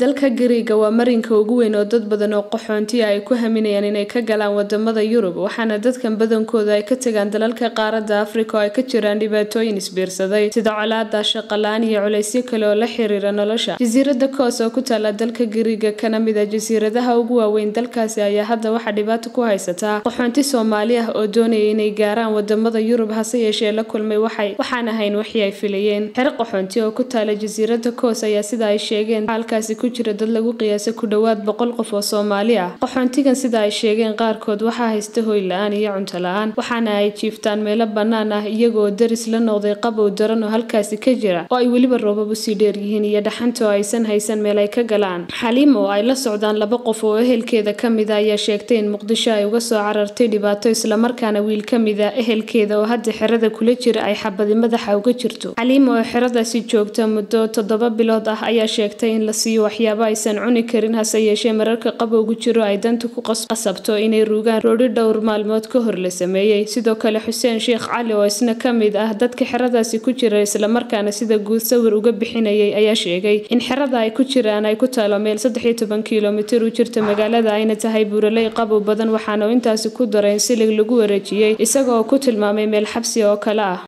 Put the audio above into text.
dalka gariiga waa marinka ugu weyn oo dad badan oo qaxoontiya ay ku haminayaan inay ka galaan wadamada yurub waxaana dadkan badankooda ay ka tagaan dalalka qaaradda afrika oo ay ka jiraan dhibaatooyin isbiirsaday sida colaada shaqalaan iyo culaysyo kale oo la xiriira nolosha jasiirada koos oo ku taala dalka gariiga kana mid a jasiiradaha ugu waaweyn dalkaasi ayaa hadda waxaa dhibaato ku haysataa qaxoonti soomaali ah oo doonaya inay gaaraan wadamada yurub hase yeeshee la kulmay waxay waxaan ahayn wixii ay filayeen xero qaxoonti oo ku taala jasiirada koos ayaa sida ay sheegeen halkaasi ku jira dad lagu qiyaasay ku dhowaad boqol qof oo soomaali ah qaxoontigan sida ay sheegeen qaarkood waxaa haysta hoy la-aan iyo cunto la-aan waxaana ay jiiftaan meelo bannaan ah iyagoo daris la noqday qabow daran oo halkaasi ka jira oo ay weliba roobab usii dheer yihiin iyo dhaxanta oo aysan haysan meel ay ka galaan xaliim oo ay la socdaan laba qof oo ehelkeeda ka mid a ayaa sheegtay in muqdisho ay uga soo carartay dhibaato islamarkaana wiil ka mid a ehelkeeda oo hadda xerada kula jira ay xabadi madaxa uga jirto xaliim oo xeradaasi joogta muddo toddoba bilood ah ayaa sheegtay in la siiyo waxyaabo aysan cuni karin hase yeeshee mararka qabowgu jiro ay danta ku qasabto inay ruugaan roodhi dhowr maalmood ka hor la sameeyey sidoo kale xuseen sheekh cali oo isna ka mid ah dadka xeradaasi ku jira islamarkaana sida guud sawir uga bixinayay ayaa sheegay in xerada ay ku jiraan ay ku taalo meel saddex iyo toban kilomitir u jirta magaalada ayna tahay buuraley qabow badan waxaana uu intaasi ku daray in silig lagu wareejiyey isaga oo ku tilmaamay meel xabsi oo kale ah